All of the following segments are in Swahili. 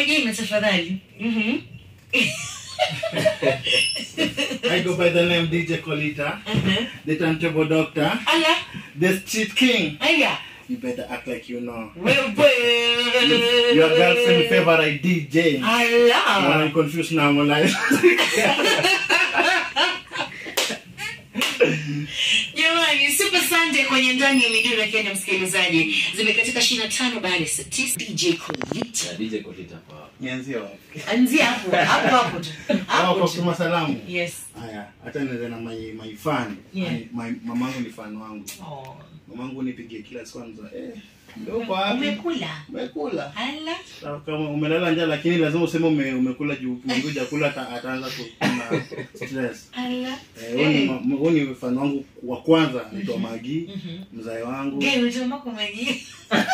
majina tafadhali. Mhm. I go by the name DJ Colita, Mhm. the turntable doctor, Ala, the street king. aya. You better act like you know. Wewe. Your girlfriend favorite DJ. Ala. I'm confused now, my life. Jamani, Super Sunday kwenye ndani ya midundo ya Kenya, msikilizaji, zimekatika 25 baada ya saa 9. DJ Colita. Na DJ Kolita kwa Nianzie wapi? Anzia hapo, hapo hapo tu. Hapo Hapo kwa tu. kutuma salamu. Yes. Haya, hata nianze na my my fan. Yeah. My- my- mamangu ni fan wangu. Oh. Mamangu nipigie kila siku anza. Eh, ndio uko wapi? Umekula? Umekula. Ala. Sawa, Kama umelala njaa lakini lazima useme ume, umekula juu ukikuja kula ata- ataanza kuna stress. Ala. Eh, huyu ni ma- huyu ni fan wangu wa kwanza anaitwa Magi, mzae wangu. Gay, unajua mako maji.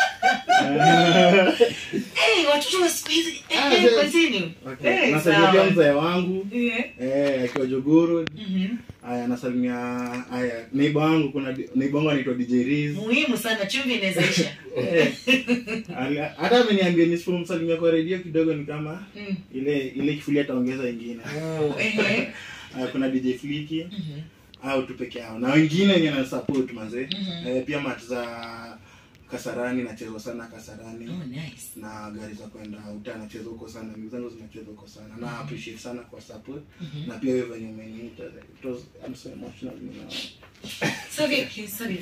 Eh, watoto wa siku hizi. Eh, Ah, eh, yes. continue. Okay. Eh, Nasalimia sawa. mzae wangu Yeah. eh, akiwa Jogoro. Mhm. Haya, nasalimia haya neighbor wangu, kuna di- neighbor wangu anaitwa DJ Riz. Muhimu sana chumvi inaweza isha. Eh, ali- hata ameniambia nisipomsalimia kwa redio kidogo ni kama Mm. ile ile kifuli ataongeza ingine. Oh, ehe. Haya, kuna DJ Fliki Mhm. au tu peke yao na wengine wenye na support manze. Mhm. Eh, pia mat za Kasarani nachezwa sana Kasarani. Oh, nice. na gari za kwenda uta nacheza huko sana mimi zangu zinacheza huko sana na appreciate sana kwa support Mhm. na pia wewe venye umeniita it was I'm so emotional you know Sorry, okay, sorry.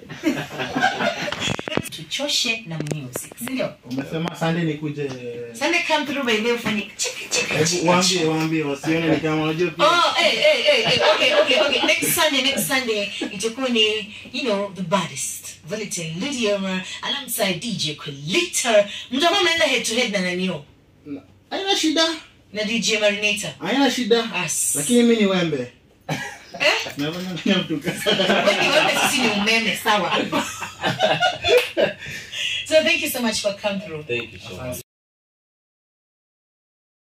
tuchoshe na music sindio umesema Sunday nikuje sunday come through by leo ufanye chiki chiki hebu chiki waambie waambie wasione ni kama unajua pia Oh, hey, hey, hey, hey, okay, okay, okay. Next Sunday, next Sunday, itakuwa ni, you know, the baddest. Valentine Lydia alongside DJ Colita. Mtakuwa mnaenda head to head na nanio Na- haina shida na DJ Marinator. haina shida As. lakini mimi ni wembe Eh? nafanya nini mtuka Wengi wewe sisi ni umeme sawa. so thank you so much for coming through. Thank you so much.